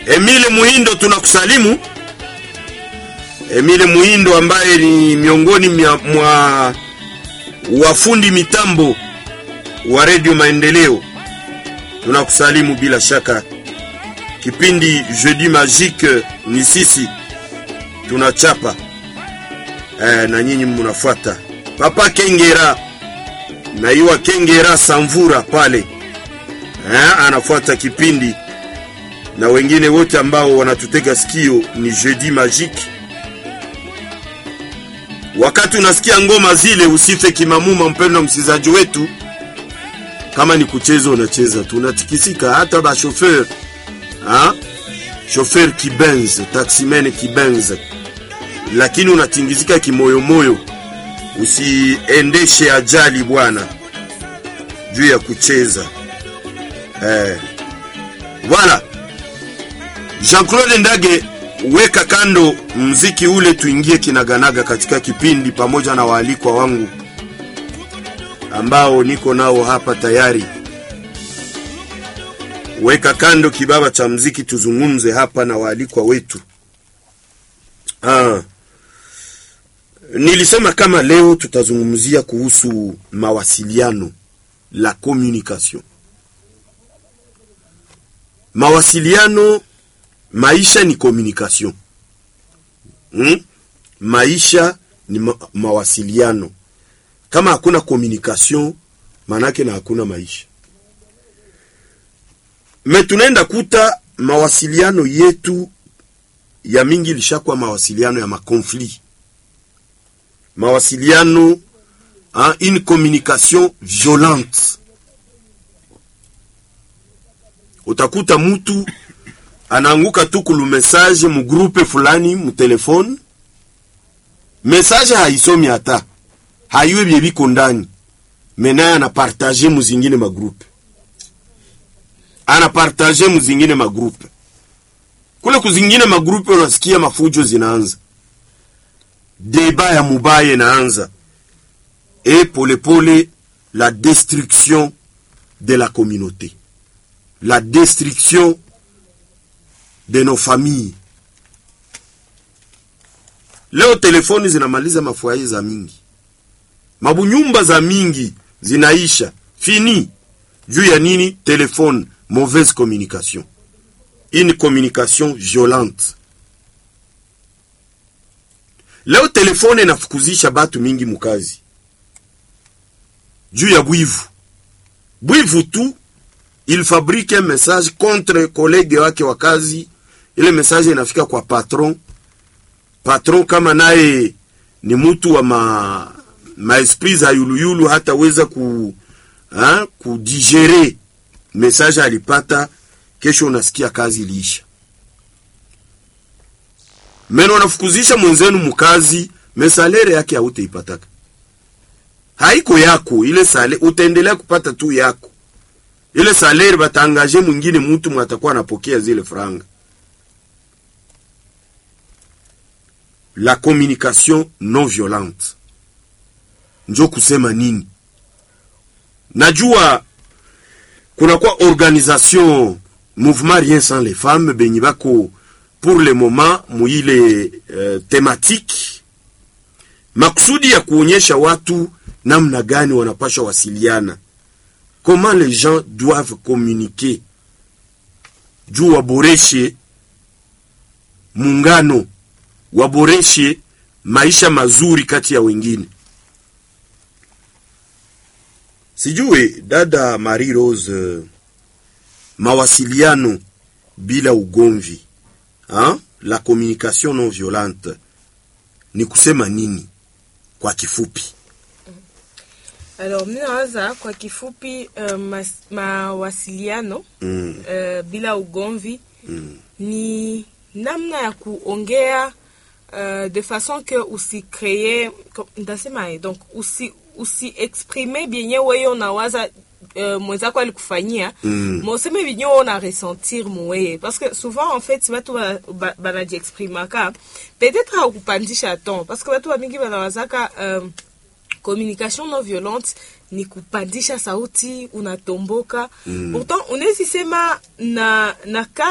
Emile Muhindo tunakusalimu. Emile Muhindo ambaye ni miongoni mwa, mwa wafundi mitambo wa Radio Maendeleo, tunakusalimu bila shaka. Kipindi Jeudi Magique ni sisi tunachapa eh, na nyinyi mnafuata. Papa Kengera na iwa Kengera Samvura pale eh, anafuata kipindi na wengine wote ambao wanatutega sikio. Ni Jeudi Magique. Wakati unasikia ngoma zile, usife kimamuma, mpendwa msikizaji wetu. Kama ni kucheza, unacheza tu, unatikisika. Hata ba chauffeur ha chauffeur kibenz, taximen kibenz, lakini unatingizika kimoyomoyo. Usiendeshe ajali bwana, juu ya kucheza eh. Voilà. Jean-Claude Ndage, weka kando mziki ule, tuingie kinaganaga katika kipindi pamoja na waalikwa wangu ambao niko nao hapa tayari. Weka kando kibaba cha mziki, tuzungumze hapa na waalikwa wetu. Ah, nilisema kama leo tutazungumzia kuhusu mawasiliano, la communication. Mawasiliano maisha ni communication hmm? Maisha ni ma mawasiliano. Kama hakuna communication, manake na hakuna maisha. Me tunaenda kuta mawasiliano yetu ya mingi ilishakuwa mawasiliano ya makonflit, mawasiliano hein, une communication violente. Utakuta mutu anaanguka tu kulu message mu groupe fulani mu telefone, message haisomi hata hayue bye biko ndani, menaye anapartage mu zingine magrupe, anapartage mu zingine magrupe. Kule kuzingine magrupe unasikia mafujo zinaanza, deba ya mubaya inaanza, e polepole la destruction de la communauté, la destruction de nos familles. Leo telefoni zinamaliza mafuaye za mingi, mabunyumba za mingi zinaisha fini juu ya nini? Telefone, mauvaise communication, une communication violente. Leo telefone inafukuzisha batu mingi mukazi juu ya bwivu, bwivu tu il fabrique un message contre collègue wake wa kazi. Ile message inafika kwa patron. Patron kama naye ni mtu wa ma, ma esprit za yuluyulu, hataweza ku ha, kudigere message alipata. Kesho unasikia kazi iliisha. Meno unafukuzisha mwenzenu mukazi, mesalere yake hautaipataka, haiko yako ile sale, utaendelea kupata tu yako ile salaire batangaje mwingine mutu mwatakuwa anapokea zile franga. La communication non violente njo kusema nini? Najua kunakuwa organisation mouvement rien sans les femmes benye bako pour le moment muile uh, thématique makusudi ya kuonyesha watu namna gani wanapasha wasiliana comment les gens doivent communiquer juu waboreshe muungano, waboreshe maisha mazuri kati ya wengine. Sijui dada Marie Rose, mawasiliano bila ugomvi ha? la communication non violente ni kusema nini kwa kifupi? Alors, mi nawaza kwa kifupi uh, mas, mawasiliano Mm. uh, bila ugomvi Mm. ni namna ya kuongea uh, de façon que usikreye ntasema donc usi usiexprime bienye weye unawaza uh, mwenzako alikufanyia Mm. moseme bienye we una ressentir muweye parce que souvent en fait batu banajiexprimaka peut-être hakupandisha ton parce que batu bamingi banawazaka um, communication non violente ni kupandisha sauti unatomboka mm. pourtant unawezi sema na na